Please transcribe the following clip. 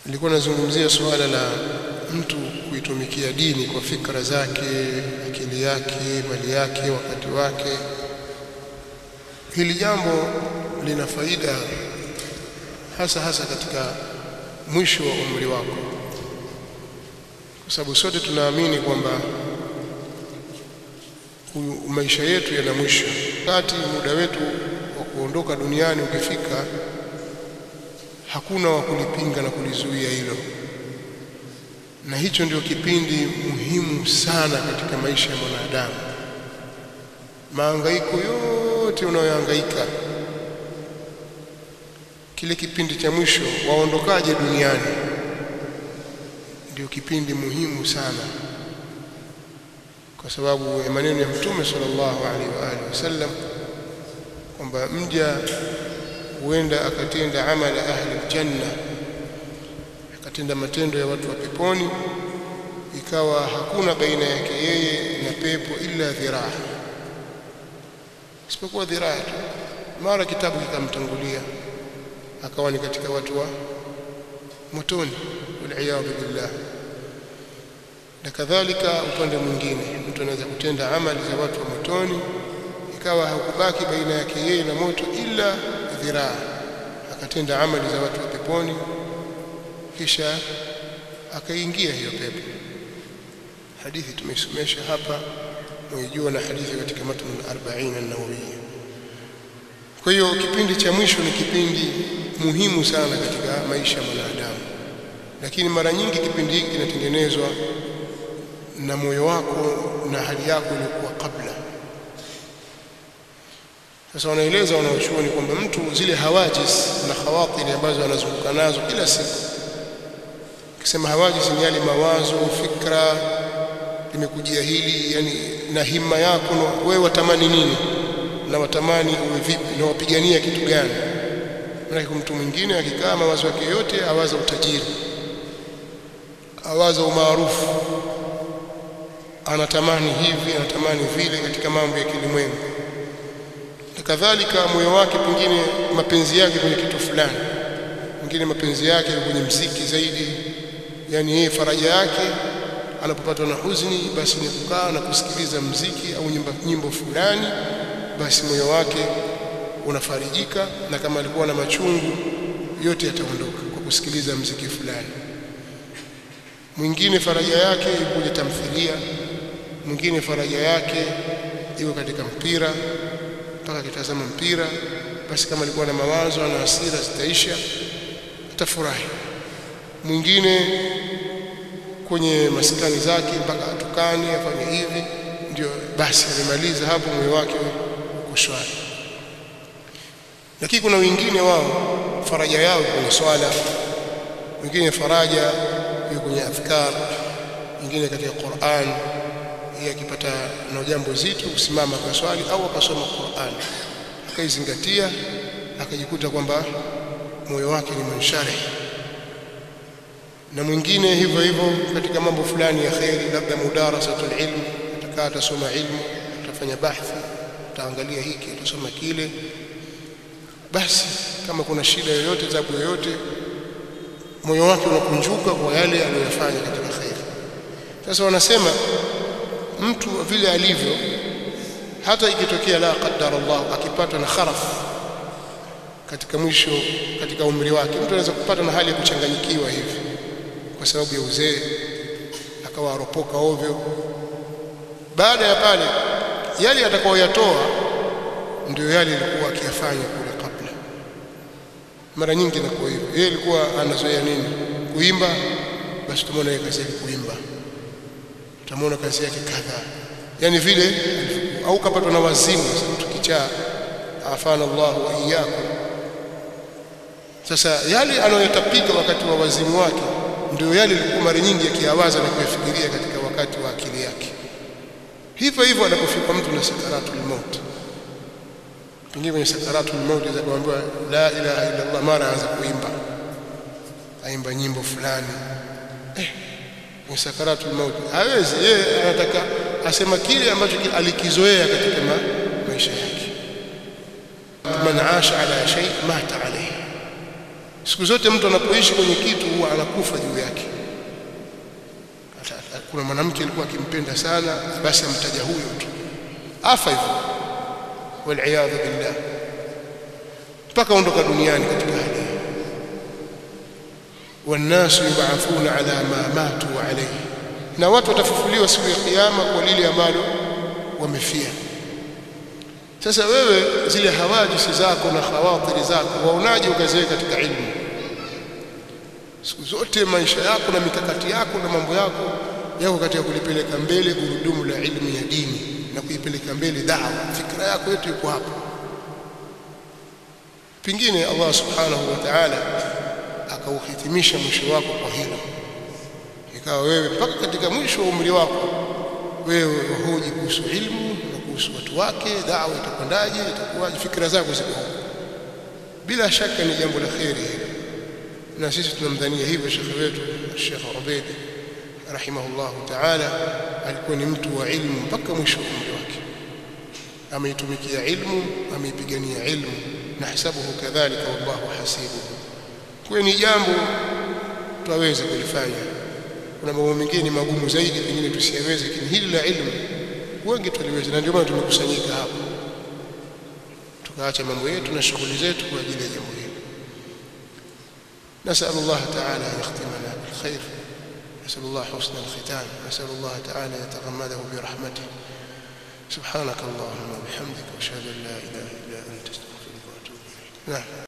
nilikuwa nazungumzia suala la mtu kuitumikia dini kwa fikra zake, akili yake, mali yake, wakati wake. Hili jambo lina faida hasa hasa katika mwisho wa umri wako, kwa sababu sote tunaamini kwamba maisha yetu yana mwisho. Wakati muda wetu wa kuondoka duniani ukifika, hakuna wa kulipinga na kulizuia hilo, na hicho ndio kipindi muhimu sana katika maisha ya mwanadamu. Mahangaiko yote unayohangaika, kile kipindi cha mwisho, waondokaje duniani, ndio kipindi muhimu sana kwa sababu ya maneno ya Mtume sallallahu alaihi wa alihi wasallam kwamba mja huenda akatenda amala ahli aljanna, akatenda matendo ya watu wa peponi, ikawa hakuna baina yake yeye na pepo illa dhiraa, isipokuwa dhiraa tu. Mara kitabu kikamtangulia, akawa ni katika watu wa motoni, waliyadhu billah na kadhalika upande mwingine, mtu anaweza kutenda amali za watu wa motoni, ikawa hakubaki baina yake yeye na moto ila dhiraa, akatenda amali za watu wa peponi, kisha akaingia hiyo pepo. Hadithi tumeisomesha hapa, mwijua na hadithi katika matnu al-arba'in an-nawawiyya. Kwa hiyo kipindi cha mwisho ni kipindi muhimu sana katika maisha ya mwanadamu, lakini mara nyingi kipindi hiki kinatengenezwa na moyo wako na hali yako iliyokuwa kabla. Sasa wanaeleza wanaochuoni kwamba mtu zile hawajis na khawatiri ambazo anazunguka nazo kila siku, ukisema hawajis ni yale mawazo, fikra, limekujia hili, yani na himma yako, wewe watamani nini na watamani uwe vipi na wapigania kitu gani? Maana mtu mwingine akikaa mawazo yake yote awaza utajiri, awaza umaarufu anatamani hivi anatamani vile katika mambo ya kilimwengu, na kadhalika moyo wake pengine mapenzi yake kwenye kitu fulani, mwingine mapenzi yake kwenye mziki zaidi. Yani yeye faraja yake anapopatwa na huzuni, basi ni kukaa na kusikiliza mziki au nyimbo, nyimbo fulani, basi moyo wake unafarijika, na kama alikuwa na machungu yote yataondoka kwa kusikiliza mziki fulani. Mwingine faraja yake kwenye tamthilia mwingine faraja yake iko katika mpira, mpaka akitazama mpira, basi kama alikuwa na mawazo na hasira zitaisha, atafurahi. Mwingine kwenye maskani zake, mpaka atukane afanye hivi, ndio basi amemaliza hapo, moyo wake uko shwari. Lakini kuna wengine wao faraja yao kwenye swala, wengine faraja iko kwenye adhkar, wengine katika Qur'an yeye akipata na jambo zito kusimama kwa swali au akasoma Qur'an akaizingatia, akajikuta kwamba moyo wake ni munshari. Na mwingine hivyo hivyo katika mambo fulani ya kheri, labda mudarasatul ilm, atakaa atasoma ilmu, atafanya bahthi, ataangalia hiki, atasoma kile. Basi kama kuna shida yoyote, tabu yoyote, moyo wake unakunjuka kwa yale aliyofanya katika kheri. Sasa wanasema mtu vile alivyo, hata ikitokea la qaddar Allah akipatwa na kharaf katika mwisho katika umri wake, mtu anaweza kupata na hali ya kuchanganyikiwa hivi kwa sababu ya uzee, akawa aropoka ovyo. Baada ya pale, yale atakayoyatoa ndio yale alikuwa akiyafanya kule kabla. Mara nyingi inakuwa hivyo. Yeye alikuwa anazoea nini? Kuimba, basi tumeona yeye kazi yake kuimba utamwona kazi yake kadhaa, yani vile au kapatwa na wazimu. Mtu kichaa, afana Allahu wa iyyakum. Sasa yale anayotapika wakati wa wazimu wake ndio yale alikuwa mara nyingi akiyawaza na kuyafikiria katika wakati wa akili yake. Hivyo hivyo anapofika mtu na sakaratul maut, pengine kwenye sakaratul maut aweza kuambiwa la ilaha illa Allah, mara aanza kuimba, aimba nyimbo fulani eh, kwenye sakaratul maut hawezi yeye, anataka asema kile ambacho alikizoea katika ma, maisha yake. Man asha ala shay mata alayhi, siku zote mtu anapoishi kwenye kitu huwa anakufa juu yake kuna mwanamke alikuwa akimpenda sana basi amtaja huyo tu afa hivyo waliyadhu billah mpaka ondoka duniani katika hali hiyo wannasu yubathuna ala ma matu alayhi na watu watafufuliwa siku ya kiyama kwa lile ambalo wamefia sasa wewe zile hawajisi zako na khawatiri zako waonaje ukaziweka katika ilmu siku zote maisha yako na mikakati yako na mambo yako yako katika kulipeleka mbele gurudumu la ilmu ya dini na kuipeleka mbele dawa fikra yako yote iko hapo pengine Allah subhanahu wa ta'ala akauhitimisha mwisho wako kwa hilo ikawa wewe mpaka katika mwisho wa umri wako wewe wahoji kuhusu ilmu na kuhusu watu wake dawa itakwendaje itakuwaje fikra zako ziko huko bila shaka ni jambo la kheri na sisi tunamdhania hivyo shekhe wetu Sheikh Ubaid rahimahullah ta'ala alikuwa ni mtu wa ilmu mpaka mwisho wa umri wake ameitumikia ilmu ameipigania ilmu nahsabuhu kadhalika wallahu hasibuhu kwa ni jambo twaweza kulifanya kuna mambo mengine magumu zaidi pengine tusiyaweze lakini hili la ilmu wengi tuliweza na ndio maana tumekusanyika hapa tukaacha mambo yetu na shughuli zetu kwa ajili ya jambo hili نسأل الله تعالى أن يختمنا بالخير نسأل الله حسن الختام نسأل الله تعالى أن يتغمده برحمته سبحانك اللهم وبحمدك واشهد ان لا اله الا انت استغفرك واتوب اليك نعم